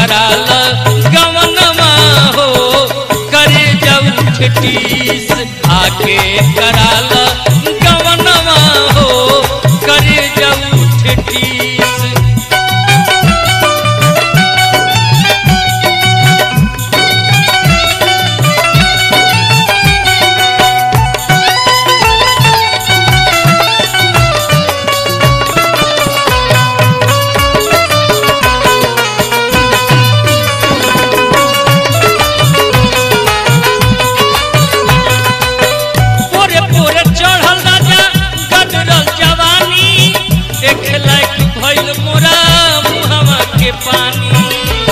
कराल गवनमा हो करे जाऊ ठेटीस आके कराल गवनमा हो करे जाऊ ठेटीस पोरे पोरे चढ़ल राजा गदरल जवानी देख लायक भइल मोरा मुहवा के पानी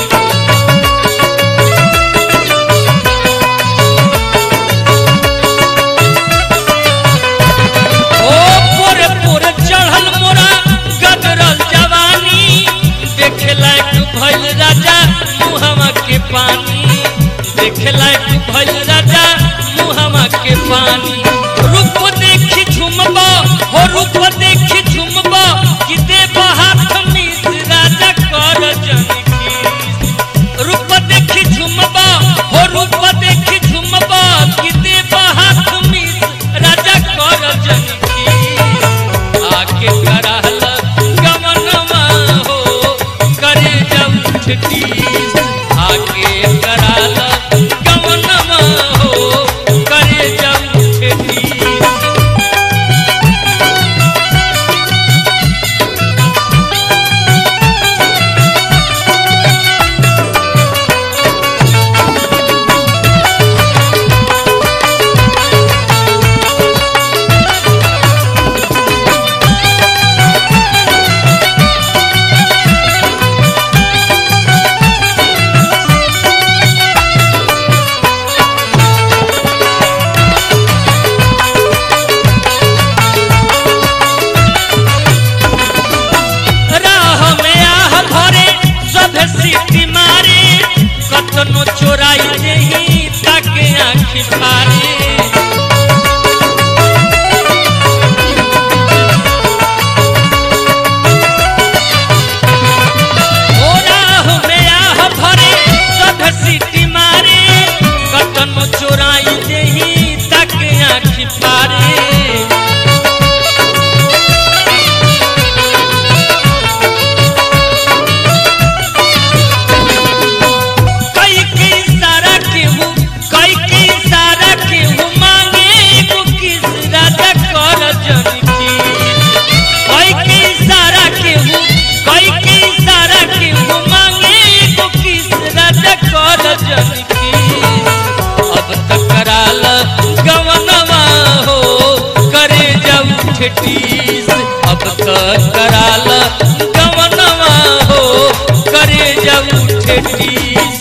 ओ पोरे पोरे चढ़ल मोरा गदरल जवानी देख लायक भइल राजा मुहवा के पानी देख लायक भइल राजा मुहवा के पानी रूप देखी झुमबा हो रूप देखी झुमबा कि देव हाथ मिस राजा कर जनकी रूप देखी झुमबा हो रूप देखी झुमबा कि देव हाथ मिस राजा कर जनकी आके कराल गमनमा हो करे जब ठटीस आके कराल गमनमा हो करे जब ठटीस राह में आह भरे सब सीटी मारे कतनो चोराई देही ताके आँखी फारे ओ राह में आह भरे सब सीटी मारे कतनो चोराई देही ताके आँखी फारे कई के इशारा केहू कई के इशारा केहू मांगे एगो किस राजा कर जनकी कई के इशारा केहू कई के इशारा केहू मांगे एगो किस राजा कर जनकी अब तक कराल गवनवा हो करे जाऊ ठेटीस अब तक कराल गवनवा हो करे जाऊ ठेटीस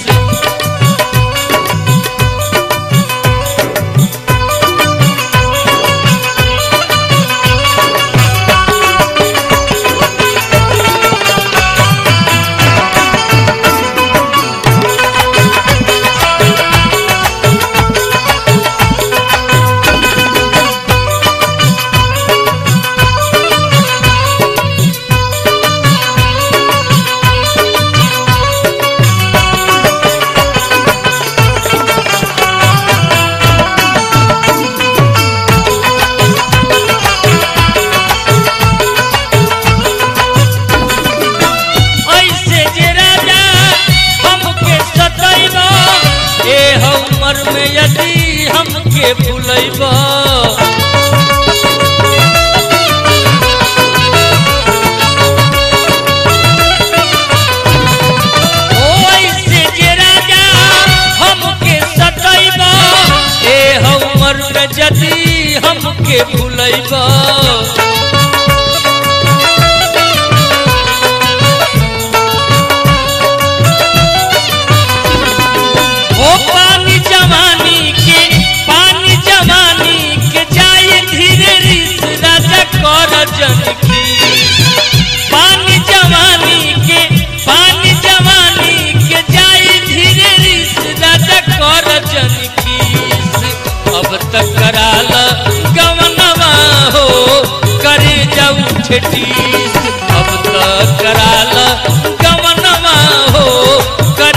ऐसे जे राजा हमके सतैब ए हमर में यदि हमके भूलैब ओ ऐसे जे राजा हमके सतैब ए हमर में यदि हमके भूलैब ओ पानी जवानी के पानी जवानी के जाए धीरे रिस राजा कर जनकी पानी जवानी के पानी जवानी के जाए धीरे रिस राजा कर जनकी अब तक कराल गवनवा हो करे जाऊ ठेटीस अब तक कराल गवनवा हो करे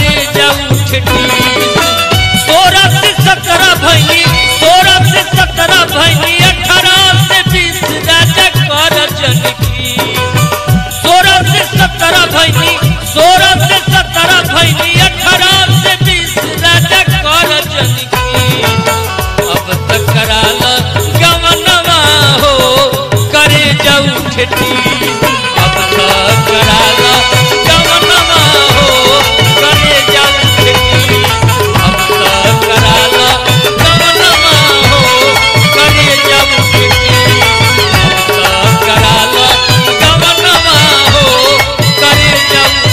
खेती सोलह से सत्रह भैनी सोलह से सत्रह भैनी अठारह से बीस राजा कर जनकी सोलह से सत्रह भैनी सोलह से सत्रह भैनी अठारह से बीस राजा कर जनकी अब तक कराल गवनवा हो करे जाऊ खेती अब तक कराल गवनवा हो करे जाऊ खेती अब तक कराल गवनवा हो करे जाऊ खेती अब तक कराल गवनवा हो करे जाऊ